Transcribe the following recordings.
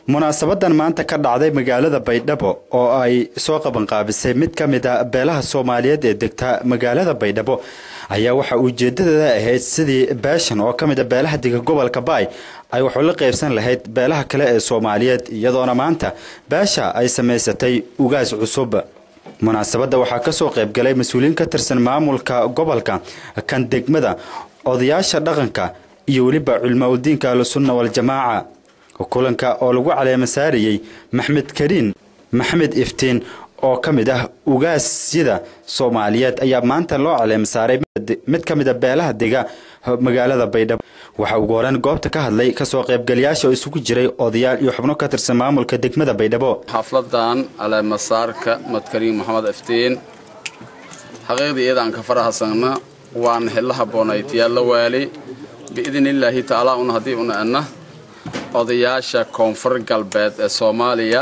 munaasabadan maanta ka dhacday magaalada baydhabo oo ay soo qabanqaabisay mid ka mid a beelaha soomaaliyeed ee degta magaalada baydhabo ayaa waxa ujeedadeeda ahayd sidii beeshan oo ka mid a beelaha dega gobolka baay ay waxu la qaybsan lahayd beelaha kale ee soomaaliyeed iyadoona maanta beesha ay samaysatay ugaas cusub munaasabadda waxaa kasoo qaybgalay mas-uuliyiin ka tirsan maamulka gobolka kan degmada odayaasha dhaqanka iyo weliba culmaa udiinka ahlusunna waljamaaca kulanka oo lagu caleema saarayey maxmed kariin maxmed iftiin oo ka mid ah ugaasyada soomaaliyeed ayaa maanta loo caleema saaray mid ka mid a beelaha dega magaalada baydhabo waxaa ugu horeyn goobta ka hadlay kasoo qaybgalayaasha oo isugu jiray odayaal iyo xubno ka tirsan maamulka degmada baydhabo xafladan caleemasaarka madkariin maxamed iftiin xaqiiqdii iyadaan ka farahasagna waan xilla haboonaytiyaalla waali biidnillaahi tacaalaa un haddii una ana odayaasha koonfur galbeed ee soomaaliya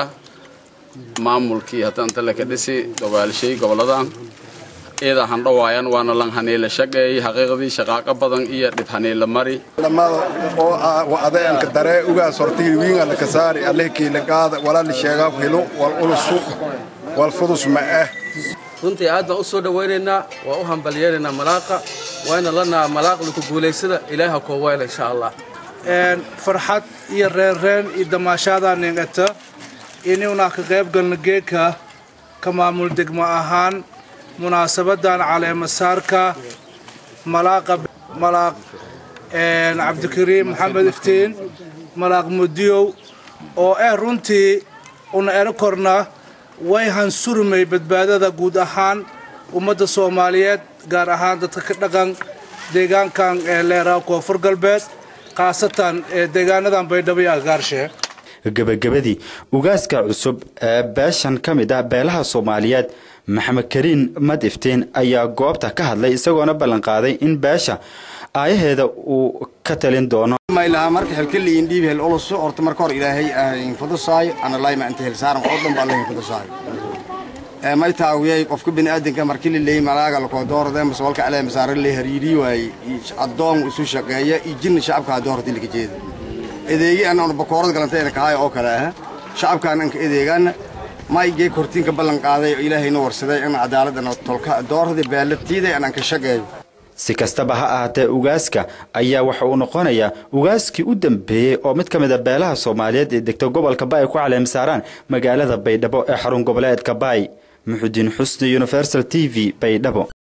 maamulkii haddanta laka dhisi dogaalshay goboladan iyada handhawaayan waana lan haniila shaqeeyey xaqiiqdii shaqaaqo badan iyo dhib haniila mari dhammaada oo ah wacdeenka daree ugaas hortayl wiin alla ka saari allehkiila qaada walaali sheegaa helo wal ulusu wal fudus ma ah runtii aad baan u soo dhowaynaynaa waa u hambalyeeraynaa malaaqa waana lanaa malaaqda ku guulaysada ilaaha koo weyla insha allah farxad iyo reenreen iyo damaashaadaa ningata inuunaa ka qayb galna geedka ka maamul degmo ahaan munaasabadan caleemasaarka malaaqa malaaq cabdikariim maxamed iftiin malaaq mudiyow oo ah runtii una ero korna way hansurmay badbaadada guud ahaan ummadda soomaaliyeed gaar ahaan dadka ka dhaqan deegaankan ee leeraha koonfur galbeed khaasatan deegaanadan baydhabo iyo agaarshe gebagabadii ugaaska cusub ee beeshan ka mid ah beelaha soomaaliyeed maxamed kariin mad iftiin ayaa goobta ka hadlay isagoona ballanqaaday in beesha aayaheeda uu ka talin doono maylaha marka xilkaliin dhiib hel ulusu horta marka hor ilaahay ahin fudusaayo ana layma inta hel saaran oo dhan baa allahin fudusaayo may taawiyay qofka bini'aadanka markii la leeyay malaaga lakoo doorada mase walka alee masaare la hariiri waaye addoon isu shaqeeya iyo jinna shacabka haddoo horta laga jeeda edeegi anna bakoorad galantayna kahaayo oo kale ah shacabkaan anka edeegaana maygee kortiinka ballan qaaday oo ilaahayna warsaday in cadaaladana tolka doorada baalatiiday anaan ka shaqeeyo si kastaba ha ahaatee ugaaska ayaa waxa uu noqonayaa ugaaskii u dambeeyey oo mid ka mid a beelaha soomaaliyeed ee degta gobolka baay ku caleemsaaraan magaalada baydhabo ee xarun goboleedka baay muxudiin xusni universal t v baydhabo